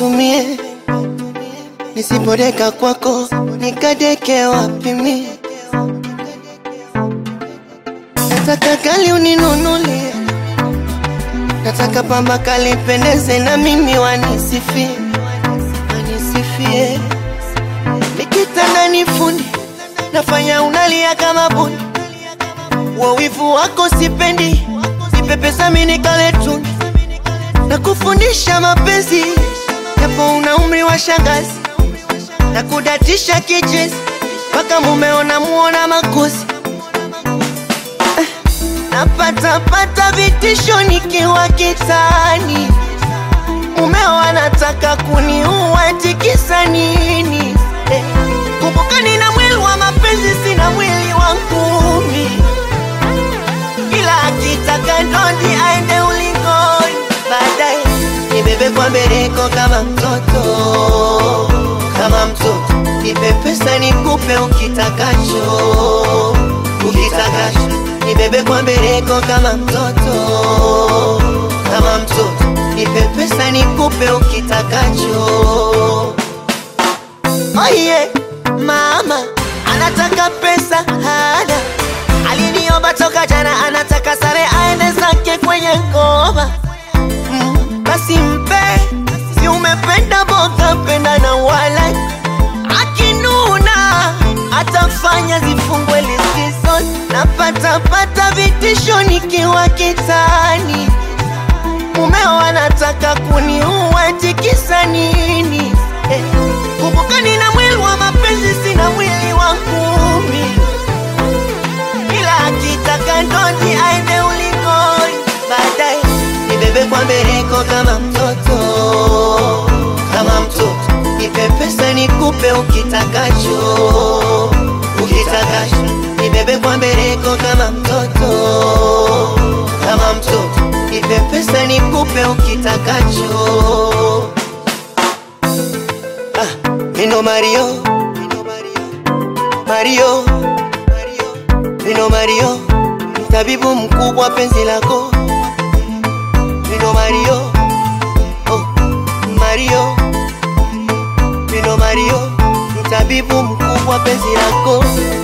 nkatumie, nisipodeka kwako nikadeke wapi mie? Nataka kali uninunulie, nataka pamba kali pendeze na mimi wanisifie, wanisifie. Nikitandani fundi nafanya unalia kama bundi, wawivu wako sipendi, nipe pesa mimi nikale tuni na kufundisha mapenzi, japo una umri wa shangazi na kudatisha kichezi mpaka mumeona muona makosi napata pata vitisho nikiwa kitani, mumeo anataka kuniua, tikisa nini? Eh, kumbuka nina mwili wa mapenzi, sina mwili wa ngumi, ila akitaka ndondi aende ulingoni, baadaye nibebe kwa mbeleko kama mtoto, kama mtoto, nipe pesa nikupe ukitakacho, ukitakacho nibebe kwa mbeleko kama mtoto, kama mtoto, nipe pesa nikupe ukitakacho. Oh yeah, mama anataka pesa hana, aliniomba toka jana, anataka sare aende zake kwenye ngoma. Mm, basi mpe, si umependa boga, penda na wala akinuna atafanya zifungwe likizo. Napata pata vitisho nikiwa kitani, mumeo anataka kuniua, tikisa nini? Eh, kumbuka nina mwili wa mapenzi, sina mwili wa ngumi, ila akitaka ndondi aende ulingoni, baadaye nibebe kwa mbeleko kama mtoto, kama mtoto, nipe pesa nikupe ukitakacho, ukitakacho, nibebe kwa mbeleko kama mtoto, kama mtoto, nipe pesa nikupe ukitakacho. Ah, Mino Mario, Mario, Mino Mario, mtabibu mkubwa penzi lako. Mino Mario, oh, Mario, Mino Mario, mtabibu mkubwa penzi lako.